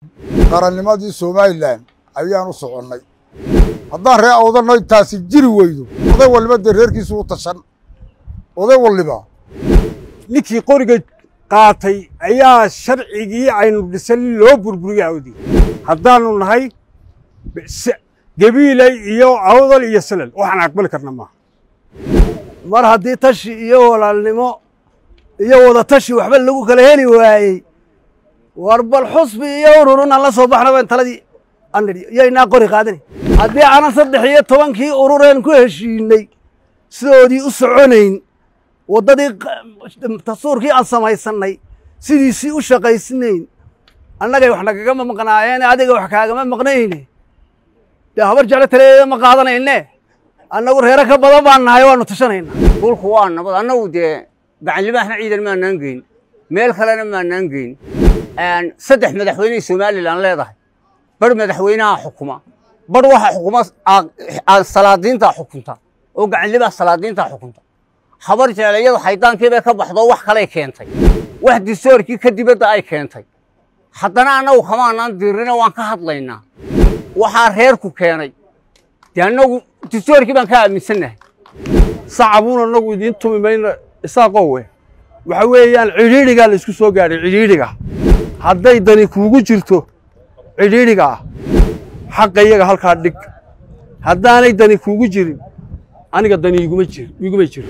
qarannimadii somalilan ayaan u soconnay haddaan ree awdanno intaasi jiri weydo oday waliba dee reerkiisu u tashan oday waliba ninkii qoriga qaatay ayaa sharcigii aynu dhisan loo burburiya awdi haddaanu nahay gabiiley iyo awdal iyo salal waxaan aqbali karna maaha mar haddii tashi iyo walaalnimo iyo wada tashi waxba lagu kala heli waayey war bal xusbi iyo ururun aan la soo baxna ban taladii anidhi yaynaa qori qaadani haddii aanan saddex iyo tobankii urureen ku heshiinay sidoodii u soconayn waddadii dastuurkii aan samaysannay sidiisii u shaqaysnayn annagay wax nagagama maqnaayeen adiga wax kaagama maqnayne dee habar jeclo taleeya ma qaadanayne annagu reero ka badan baan nahay waanu tashanayna dhulku waa nabad annagu dee gacanlimaahna ciidan maanaan geyn meel kalena maanaan geyn saddex madaxweyney somalilan leedahay bar madaxweynaha xukuma bar waxa xukuma salaadiintaa xukunta oo gacanlimaha salaadiintaa xukunta habar jecel iyadu xaydaankiibay ka baxdo wax kalay keentay wax distoorkii ka dibadda ay keentay haddana annagu kamaanaan diirina waan ka hadlaynaa waxaa reerku keenay dee annagu distoorkii baan ka aaminsannahay sacabuun annagu idiin tumi mayna isaaqowe waxa weeyaan cidhiidhigaa la isku soo gaadhay cidhiidhiga hadday dani kuugu jirto cidhiidhiga ah xaqa iyaga halkaa dhig haddaanay dani kuugu jirin aniga dani iguma jir iguma jiro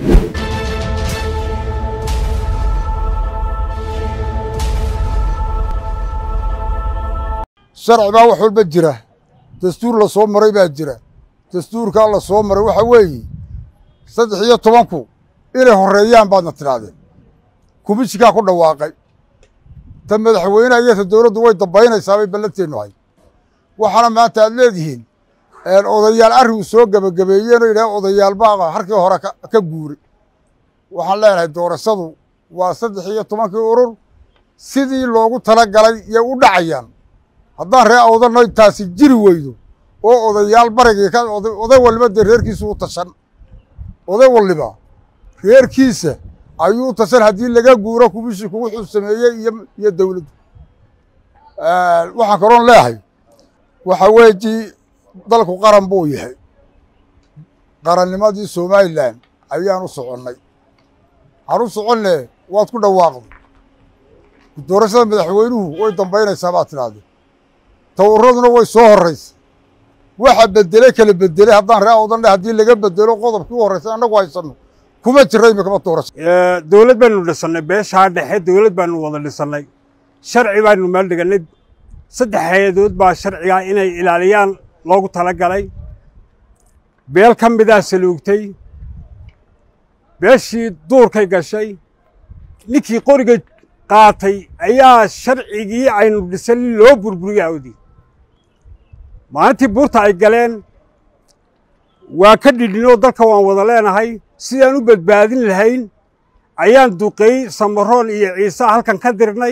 sharci baa wax walba jira dastuur la soo maray baa jira dastuurkaa la soo maray waxa weeye saddex iyo tobanku inay horreeyaan baadna tidhaahdeen kumishikaa ku dhawaaqay ta madaxweyneha iyo ta dowladdu way dambaynaysaa bay ballanteennu ahay waxaana maanta aad leedihiin odayaal arrigu soo gebagabeeyeen oo yidhaha odayaal baa harkii hore ka guuray waxaan leenahay doorashadu waa saddex iyo tobankii urur sidii loogu tala galay yay u dhacayaan haddaan ree awdanno intaasi jiri weydo oo odayaal barigii oday waliba dee reerkiisu u tashan oday waliba reerkiisa ayuu tashan haddii laga guuro kumishinku wuxuu sameeyey iyo dowladdu waxaan kaloon leehay waxa weeji dalku qaran buu yahay qarannimadii somalilan ayaan u soconnay waxaan u soconne waad ku dhawaaqday doorashada madaxweynuhu way dambaynaysaa baad tidhahdee tawuraduna way soo horraysa waxa bedeley kala bedeley haddaan ree awdan dhe haddii laga bedelo qodobkii u horraysay annagu haysanno kuma jira imikama doorasho dowlad baanu dhisannay beeshaa dhexe dowlad baanu wada dhisannay sharci baanu meel dhigannay saddex hay-adood baa sharcigaa inay ilaaliyaan loogu tala galay beel ka midaa saluugtay beeshii duurkay gashay ninkii qoriga qaatay ayaa sharcigii aynu dhisan loo burburiya awdi maalintii buurta ay galeen waa ka dhidhinoo dalka waan wada leenahay sidaan u badbaadin lahayn ayaan duqeey samaroon iyo ciise halkan ka dirnay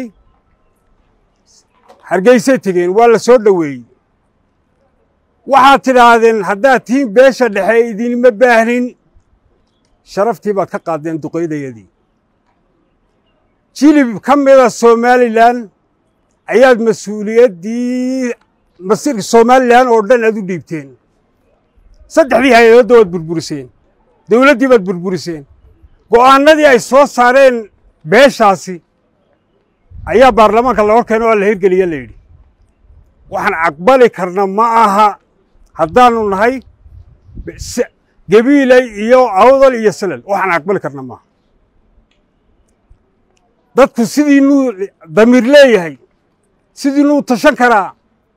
hargeysay tegeen waa la soo dhoweeyey waxaad tidhaahdeen haddaad tihiin beesha dhexe idinma baahnin sharaftii baad ka qaaddeen duqaydayadii jilib ka mida somalilan ayaad mas-uuliyaddii masiirka somalilan oo dhan aad u dhiibteen saddexdii hay-adoodda waad burburiseen dowladdii baad burburiseen go'aannadii ay soo saareen beeshaasi ayaa baarlamaanka la hor keena oo la hirgeliya la yidhi waxaan aqbali karna ma aha haddaanu nahay gabiiley iyo awdal iyo salal waxaan aqbali karna maaha dadku sidiinuu damiir leeyahay sidiinuu tashan karaa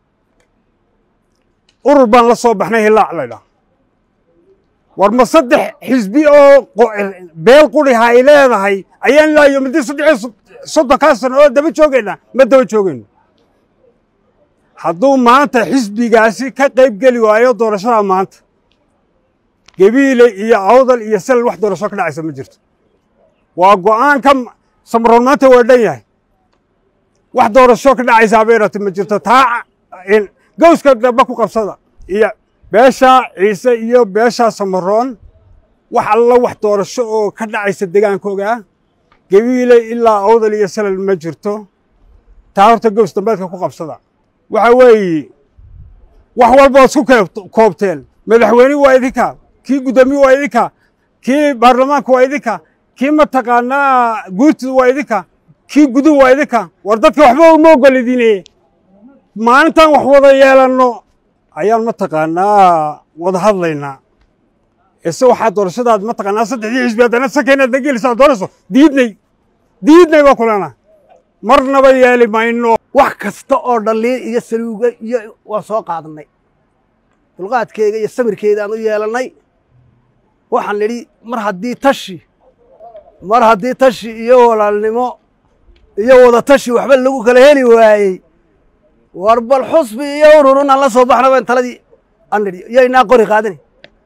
urur baan la soo baxnay hilaac laydhaah war ma saddex xisbi oo beel quriha ay leedahay ayaan ilaayo midii saddex soddonkaa sano oo daba joogaynaa ma daba joogayno hadduu maanta xisbigaasi ka qayb geli waayo doorashada maanta gabiile iyo awdal iyo salal wax doorasho ka dhacaysa ma jirto waa go'aanka samaroon maanta waa dhan yahay wax doorasho ka dhacaysaa bay rati ma jirto taa gowska damba ku qabsada iyo beesha ciise iyo beesha samaroon wax alla wax doorasho oo ka dhacaysa degaankooga gabiile ilaa awdal iyo salal ma jirto taa horta gows dambeedka ku qabsada waxa weeye wax walba isku keeb- koobteen madaxweyne waa idinka kii guddoomiye waa idinka kii baarlamaanka waa idinka kii mataqaanaa guurtida waa idinka kii guduhu waa idinka war dadka waxba uma ogolidine maalintan wax wada yeelanno ayaan mataqaanaa wada hadlaynaa ise waxaa doorashadaad mataqaanaa saddexdii xisbi haddana sanka inaad na gelisaa doorayso diidnay diidnay baa kulana marnaba yeeli mayno wax kasta oo dhaliin iyo saluuga iyo waa soo qaadannay dulqaadkeega iyo samirkeedaan u yeelannay waxaan nidhi mar haddii tashi mar haddii tashi iyo walaalnimo iyo wada tashi waxba lagu kala heli waayey war bal xusbi iyo ururun aan la soo baxna baan taladii aan nidhi yaynaa qori qaadani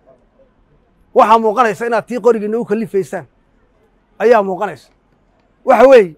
waxaa muuqanaysa inaad tii qorigiina u kalifaysaan ayaa muuqanaysa waxa weeye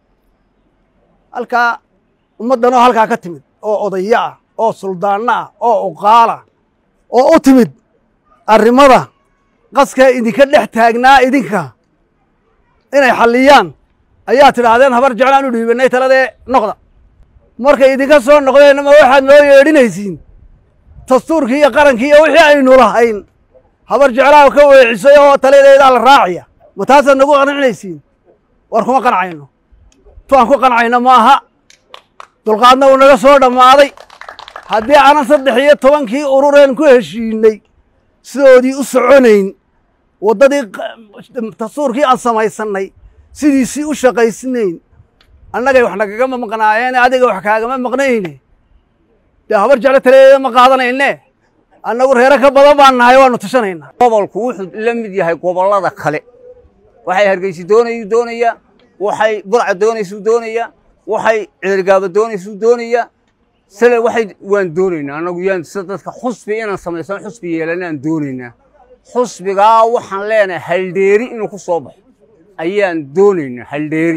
halkaa ummaddanoo halkaa ka timid oo odayo ah oo suldaanno ah oo uqaala oo u timid arrimada qaska idinka dhex taagnaa idinka inay xalliyaan ayaa tidhaahdeen habar jeclaan u dhiibannay taladee noqda markay idinka soo noqdeenna ma waxaad noo yeedhinaysiin dastuurkii iyo qarankii iyo wixii aynu lahayn habar jeclaa ka weecisay oo taladeedaa la raaciya ma taasaad nagu qancinaysiin war kuma qancayno tu aan ku qancayno ma aha dulqaadna uu naga soo dhammaaday haddii aanan saddex iyo tobankii urureen ku heshiinay sidoodii u soconayn waddadii dastuurkii aan samaysannay sidiisii u shaqaysnayn annagay wax nagagama maqnaayeen adiga wax kaagama maqnayne dee habar jeclo taladeeda ma qaadanayne annagu reero ka badan baan nahay waannu tashanaynaa gobolku wuxuu la mid yahay gobollada kale waxay hargeysa doonayuu doonayaa waxay burca doonaysuu doonayaa waxay ceergaaba doonaysuu doonayaa sale waxay waan doonaynaa annagu yaan sida dadka xusbi inaan samaysan xusbi yeelanaan doonaynaa xusbigaa waxaan leenahay haldheeri inuu ku soo baxo ayaan doonaynaa haldheeri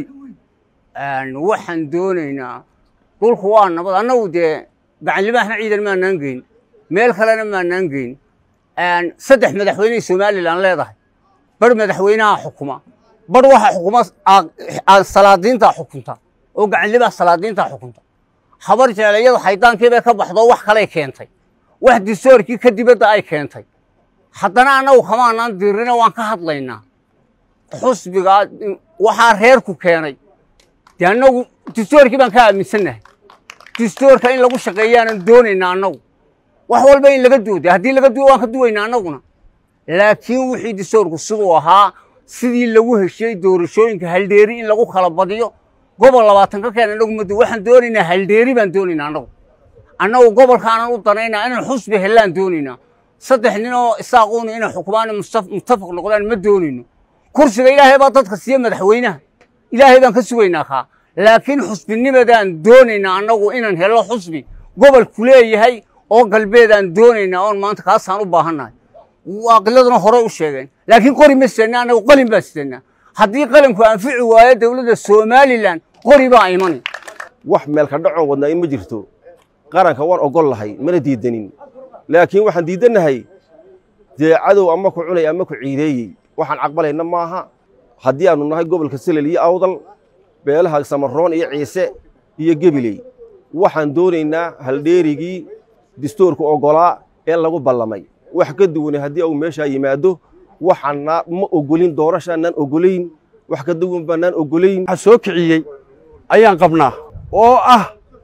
waxaan doonaynaa dhulku waa nabad annagu dee gacanlimaahna ciidan maanaan geyn meel kalena maanaan geyn saddex madaxweyney somalilan leedahay bar madaxweynaha xukuma bar waxa xukuma salaadiintaa xukunta oo gacanlimaha salaadiintaa xukunta habar jeclayadu haydaankii bay ka baxdo wax kalay keentay wax disoorkii ka dibadda ay keentay haddana annagu kamaanaan dirina waan ka hadlaynaa xusbigaa waxaa reerku keenay dee annagu distoorkii baan ka aaminsannahay distoorka in lagu shaqeeyaanan doonaynaa annagu wax walba in laga duuday haddii laga duwo waan ka duwaynaa annaguna laakiin wixii distoorku siduu ahaa sidii lagu heshiyey doorashooyinka haldheeri in lagu kala badiyo gobol labaatan ka keen annagu madu waxaan doonaynaa haldheeri baan doonaynaa annagu annagu gobolkaanan u danaynaa inaan xusbi hellaan doonaynaa saddex nin oo isaaquuna inay xukumaan muttafaq noqdaan ma doonayno kursiga ilaahay baa dadka siiye madaxweynaha ilaahay baan ka sugaynaa kaa laakiin xusbinimadaan doonaynaa annagu inaan hello xusbi gobolku leeyahay oo galbeedaan doonaynaa oon maanta kaasaan u baahannahay waaqiladuna horey u sheegeen laakiin qori ma sidanaa annagu qalin baan sidanaa haddii qalinku anfici waayo dowladda somalilan qori baa imani wax meelka dhacoo wadnaa in ma jirto qaranka waan ogol lahay mana diidanin laakiin waxaan diidannahay dee cadow ama ku cunay ama ku ciideeyey waxaan caqbalayna maaha haddii aannu nahay gobolka selel iyo awdal beelaha samaroon iyo ciise iyo gebiley waxaan doonaynaa haldheerigii distoorku oggolaa ee lagu ballamay wax ka duwane haddii uu meeshaa yimaado waxaana ma ogolin doorashaanaan ogolayn wax ka duwan baanaan ogolayn waxaa soo kiciyey ayaan qabnaa oo ah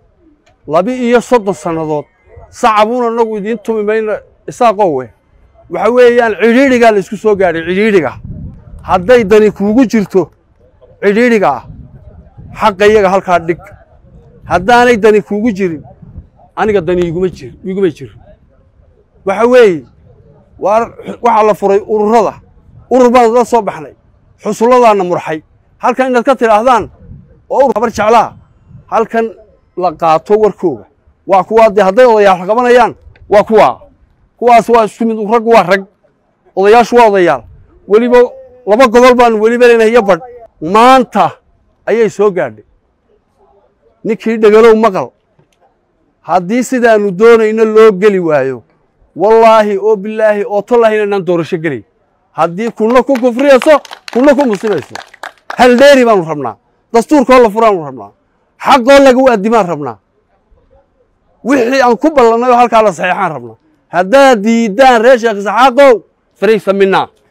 labi iyo soddon sannadood sacabuun annagu idiin tumi mayno isaaqowe waxa weeyaan cidhiidhigaa la isku soo gaadhay cidhiidhiga hadday dani kuugu jirto cidhiidhiga ah xaqa iyaga halkaa dhig haddaanay dani kuugu jirin aniga dani iguma jir iguma jiro waxa weeye waar waxaa la furay ururada urur baan la soo baxnay xusulladaanna murxay halkan inaad ka tidhaahdaan oo urur habar jeclaa halkan la qaato warkooga waa kuwaa dee hadday odayaal qabanayaan waa kuwaa kuwaas waa isku mid rag waa rag odayaashu waa odayaal weliba laba gobol baan weliba leenahay iyo badh maanta ayay soo gaadhay ninkii dhegalow maqal haddii sidaannu doonayno loo geli waayo wallaahi oo bilaahi oo tollaahi inaynaan doorasho gelay haddii kunna ku kufriyayso kunna ku musibayso haldheeri baanu rabnaa dastuurkoo la furaanu rabnaa xaqoo lagu addimaan rabnaa wixii aan ku ballannay oo halkaa la saxeexaan rabnaa haddaad diiddaan reer sheekh isxaaqow fariisa minaa